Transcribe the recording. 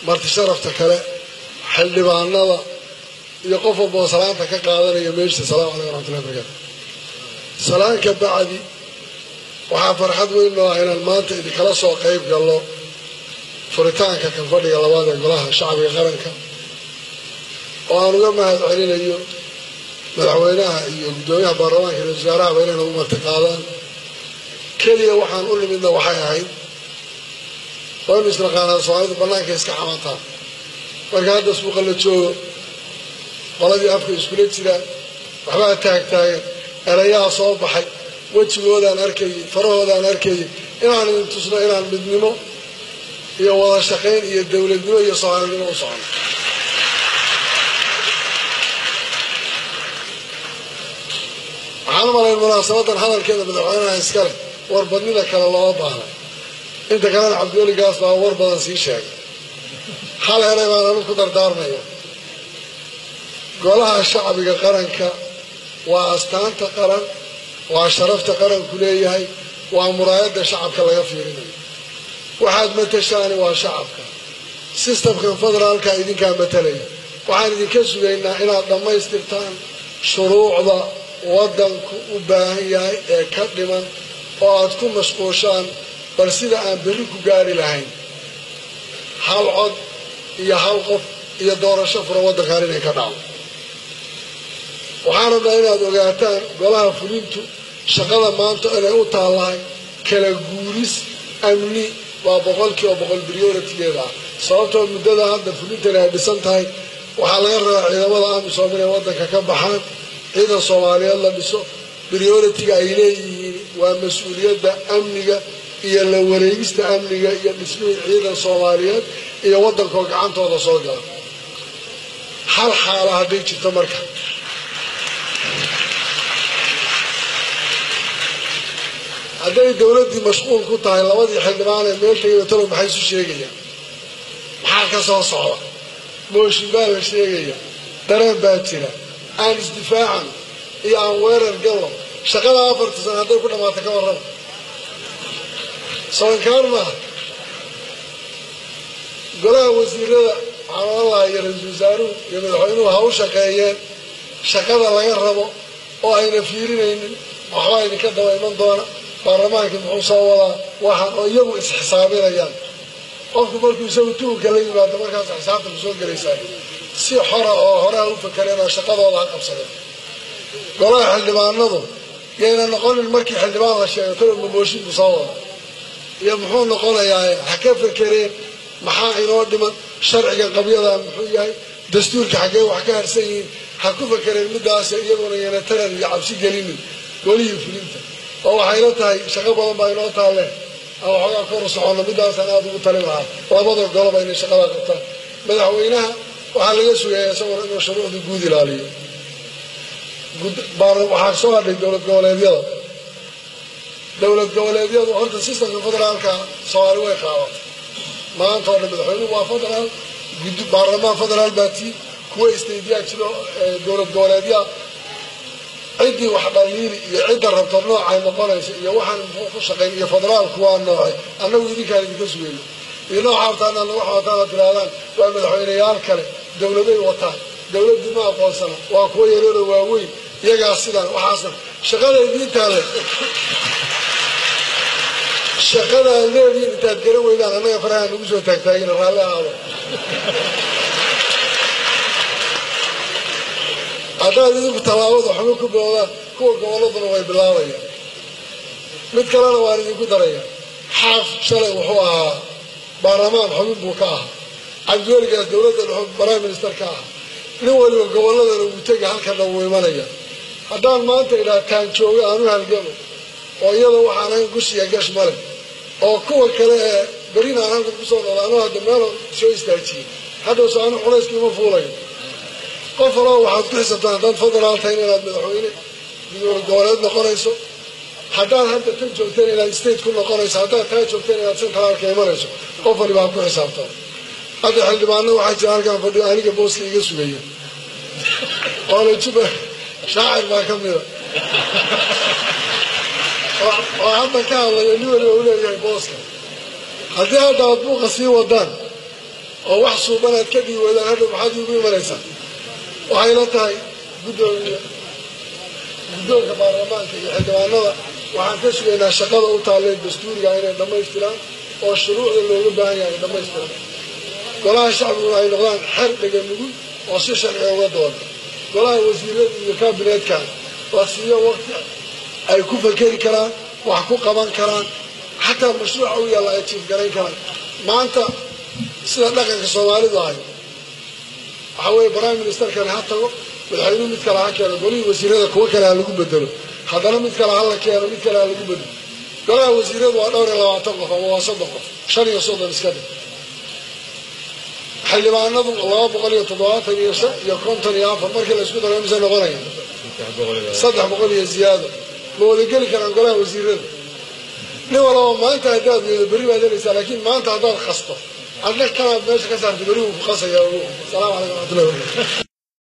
marti sharafta kale xildhibaanada iyo qof walboo salaanta ka qaadanaya meeshta salamu calaykum raxmatullahi barakaatu salaan ka bacdi waxaa farxad weyn noo ah inaan maanta idinkala soo qayb galno furitaanka kan fadhiga labaad ee golaha shacbiga qaranka oo aan uga mahad celinayo madaxweynaha iyo guddoomiyaha baarlamaanka iyo wasaarahaba inay nagu marti qaadaan keliya waxaan u nimidna waxay ahayd waynu isnaqaanaa soomaalidu bannaanka iska xamataan marka hadda suuqa la joogo qoladii afka iskula jiraan waxbaa taagtaagan erayaa soo baxay wejigoodaan arkayay farahoodaan arkayay inaan idin tusno inaan midnimo iyo wada shaqayn iyo dowladnimo iyo soomaalinimo u socono waxaan u malayn munaasabadan hadalkeeda madaxweynaha iskale warbadnida kale looma baahna inta kalena cabdiweli gaas baa war badan sii sheegay hal eray baan anu ku dardaarmaya golaha shacbiga qaranka waa astaanta qaran waa sharafta qaranku leeyahay waa muraayadda shacabka laga fiirinayo waxaad matashaani waa shacabka sistamkan federaalka idinkaa matalaya waxaan idinka sugaynaa inaad dhammaystirtaan shuruucda waddanku u baahan yahay ee ka dhiman oo aad ku mashquushaan bal sida aan berri ku gaari lahayn hal cod iyo hal qof iyo doorasho furan waddankaan inay ka dhacdo waxaan rabnaa inaad ogaataan golaha fulintu shaqada maanta inay u taallahay kala guuris amni waa boqolkiiba boqol prioritigeeda ah sababtoo muddada hadda fulintani ay dhisan tahay waxaa laga rabaa ciidamada amisom inay waddanka ka baxaan ciidan soomaaliyeed la dhiso prioritiga ay leeyihiin waa mas-uuliyadda amniga iyo la wareegista amniga iyo dhismihii ciidan soomaaliyeed iyo waddankoo gacantooda soo gala hal xaala hadday jirto marka hadday dowladdii mashquul ku tahay labadii xildhibaan ee meel tegay talo maxay isu sheegayaan maxaa ka soo socda mooshin baa la sheegaya dareen baa jira aan isdifaacan iyo aan weerar galno shaqada afarta sana hadday ku dhammaata ka warrama soonkaan maaha golaha wasiirada waxaan ohan lahaa iyo ra-iisul wasaaruhu iyo madaxweynuhu ha u shaqeeyeen shaqada laga rabo oo ayna fiirinaynin waxbaa idinka daba iman doona baarlamaankii muxuu soo wadaa waxaan oo iyagu isxisaabinayaan qofku markuu isagu tuhunka la yimaado markaas xisaabta ku soo gelaysaa si xora oo horeha u fakareen oo shaqadooda ha qabsadeen golaha xildhibaanadu yayna noqonin markii xildhibaan la sheego talo mamooshin buu soo wada iyo muxuu noqonayaa ha ka fakereen maxaa inoo dhiman sharciga qabyadaa muxuu yahay dastuurka xaggee wax ka harsan yihiin ha ku fakereen midaas iyaguna yana taran iyo cabsi gelinin golihii fulinta oo waxayla tahay shaqo badan baa inoo taalle aan waxoogaa kor u soconno midaasaan aada ugu talin lahaa labada goloba inay shaqadaa qabtaan madaxweynaha waxaa laga sugaya isaguna inuu shuruucda guud ilaaliyo waxaa soo hadhay dowlad goboleedyada dowlad goboleedyadu horta sistamka federaalka soomaali way qaadatay maanta oo dhan madaxweynuhu waa federaal baarlamaan federaal baa tii kuwa istaydiyaa jiro dowlad goboleedyaa ciddii wax dhaliili iyo cidda rabto noocay noqonaysa iyo waxaan muxuu ku shaqayn iyo federaalku waa noocay annagu idinkaan idinka sugayno iyo nooca hortaan aan lagu xawataan tirahdaan waa madaxweyneyaal kale dowladay wataan dowladdii ma aqoonsana waa kuwa yareero waaweyn iyagaas sidaan waxaasna shaqada idiin taale shaqada aad leedihiin intaad garan weydaan annaga faraha nagu soo taagtaagina raalli ahaado haddaad idinku tallaabada xubin ku boodaan kuwa gobolladuna way bilaabayaan mid kalena waan idinku daraya xaaf shalay wuxuu ahaa baarlamaan xubin buu ka ahaa cabdiweligaas dowladda dhuxub prime minister ka ahaa nin waliba gobolladana wuu tegi halkana wuu imanaya haddaan maanta idhaha taan jooga aanu halgamo oo iyada waxaan ahayn gushiya gash male oo kuwa kale ee berina aan halkan kusoo noqda anuu hadda meel soo istaajiyey haddawse anu culayskii uma fuulayo qof walaba waxaad ku xisabtaan haddaad federaal tahay inaad madaxweyne dowlad goboleed noqonayso haddaad hadda tan joogteen inaad state ku noqonayso haddaad taa joogteen inaad centraalka imanayso qof waliba ha ku xisaabtaan hadda xildhibaano waxaa jira halkaan fadhiyo aniga booska iga sugaya oole juba shaacir baa ka mida oo hadda ka hadlaya nin waliba u leeyahay booska haddii hadda aad buuqa sii wadaan oo wax suubanaad ka dhigi weydaan hadhow maxaad iigu imanaysaa waxay la tahay guddoomiye guddoonka baarlamaanka iyo xildhibaanada waxaan ka sugaynaa shaqada u taalleen dastuuriga inay dhammaystiraan oo shuruucda looga baahan yahay dhammaystiran golaha shacbiguna ay noqdaan xer dhega nugul oo si sharciga uga dooda golaha wasiirada iyo kaabineedkan la siiyo waqti ay ku fakeri karaan wax ku qaban karaan xataa mashruuca u yaalla ay jiif garayn karaan maanta sida dhaqanka soomaalidu ahay waxaa weeye prime ministerkani ha tago madaxweynuhu mid kale ha keeno golihii wasiirada kuwo kale ha lagu bedelo haddana mid kale ha la keeno mid kale ha lagu bedelo golaha wasiiradu waa dhowr iyo labaatan qof ama waa soddon qof shan iyo soddon iska dhig xildhibaanadu laba boqol iyo toddobaatan iyo shan iyo konton iyo afar markii la isku daro mise noqonaya saddex boqol iyo ziyaado ma wada geli karaan golaha wasiirada nin walaba maanta haddaad yeedo berri baad helaysaa laakiin maanta haddaad qasto adna kanaad meesha ka saarta berri wuu ku qasaya salaamu calaykum waraxmatullahi wabarakatu